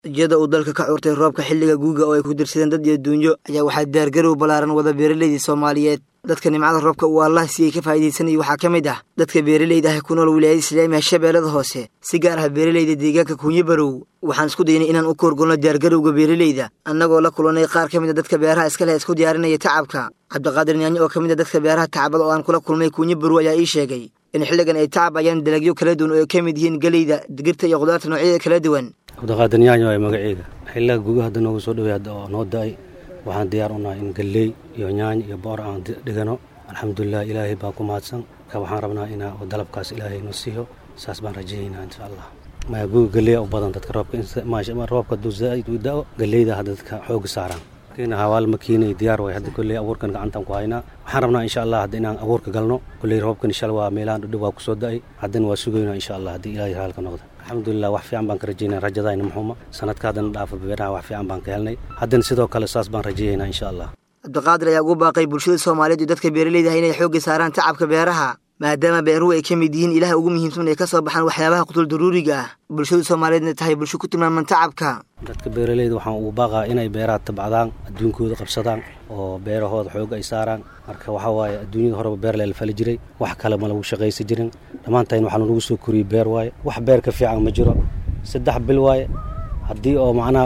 iyada uu dalka ka curtay roobka xilliga guuga oo ay ku dirsadeen dad iyo duunyo ayaa waxaa diyaargarow ballaaran wada beeralaydii soomaaliyeed dadka nimcada roobka uu allah siiyey ka faa'iidaysanayay waxaa ka mid ah dadka beeralayda ah ku nool wilaayada islaamiga shabeellada hoose si gaar ah beeralayda deegaanka kuunyo barow waxaan isku daynay inaan u koorgolno diyaargarowga beeralayda annagoo la kulanay qaar ka mid a dadka beeraha iska leh isku diyaarinaya tacabka cabdiqaadir nyaanyo oo ka mid a dadka beeraha tacabada oo aan kula kulmay kuunyo barow ayaa ii sheegay in xilligan ay tacabayaan dalagyo kala duwan oo ay ka mid yihiin geleyda digirta iyo khudaarta noocyada kala duwan cabdiqaadir nyaanyo waa magaceyga xilliga guga hadda noogu soo dhawey hadda oo noo da-ay waxaan diyaar u nahay in galley iyo nyaanyo iyo boor aan dhigano alxamdulilah ilaahay baa ku mahadsan marka waxaan rabnaa inaa dalabkaas ilaahay noo siiyo saas baan rajaynaynaa insha allah maya guga galleya u badan dadka roobka roobka hadduu zaaid u da-o galleyda hadda dadka xooga saaraan kiina hawaal makiinay diyaar way hadda kolley abuurkan gacantaan ku haynaa waxaan rabnaa insha allah hadda inaan abuurka galno kolley roobkan insha allah waa meelahan dhudhow waa kusoo da-ay haddana waa sugaynaa insha allah haddii ilaahay haalka noqdo alxamdulilah wax fiican baan ka rajaynaa rajadayna muxuuma sanadka haddana dhaafa beeraha wax fiican baan ka helnay haddana sidoo kale saas baan rajayaynaa insha allah cabdiqaadir ayaa ugu baaqay bulshada soomaaliyeed iyo dadka beeralayda ah inay xoogga saaraan tacabka beeraha maadaama beeruhu ay ka mid yihiin ilaha ugu muhiimsan ay ka soo baxaan waxyaabaha qutul daruuriga ah bulshada soomaaliyeedna tahay bulsho ku tilmaaman tacabka dadka beeralayda waxaan ugu baaqaa inay beeraha tabcadaan adduunkooda qabsadaan oo beerahooda xoog ay saaraan marka waxaa waaye adduunyada horeba beer lela fali jiray wax kale ma lagu shaqaysan jirin dhammaantayn waxaa lagu soo koriyey beer waaye wax beer ka fiican ma jiro saddex bil waaye haddii oo macnaha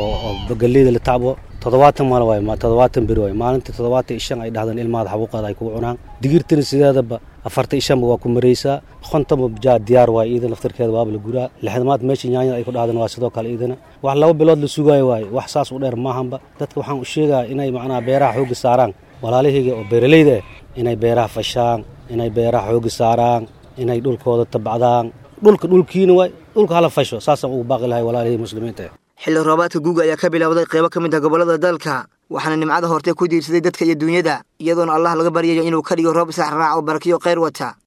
oo galleyda la tacbo toddobaatan maal waay toddobaatan beri waay maalintii toddobaatan iyo shan ay dhahdaan ilmaada xabuuqaada ay kugu cunaan digirtana sideedaba afarta iyo shanba waa ku maraysaa kontonba jaa diyaar waay iidan laftarkeeda waaba la guraa lixdamaad meesha nyaanyada ay ku dhahdaan waa sidoo kale iidana wax laba bilood la sugaayo waaye wax saas u dheer maahanba dadka waxaan u sheegaa inay macnaha beeraha xoogga saaraan walaalahayga oo beeralayda ah inay beeraha fashaan inay beeraha xoogga saaraan inay dhulkooda tabcdaan dhulka dhulkiina waay dhulka hala fasho saasaan ugu baaqi lahay walaalihii muslimiinta xilli roobaadka guuga ayaa ka bilowday qaybo ka mid ah gobollada dalka waxaana nimcada hortee ku diirsaday dadka iyo duunyada iyadoona allah laga baryayo inuu ka dhigo roob israac raac oo barakiyo khayr wata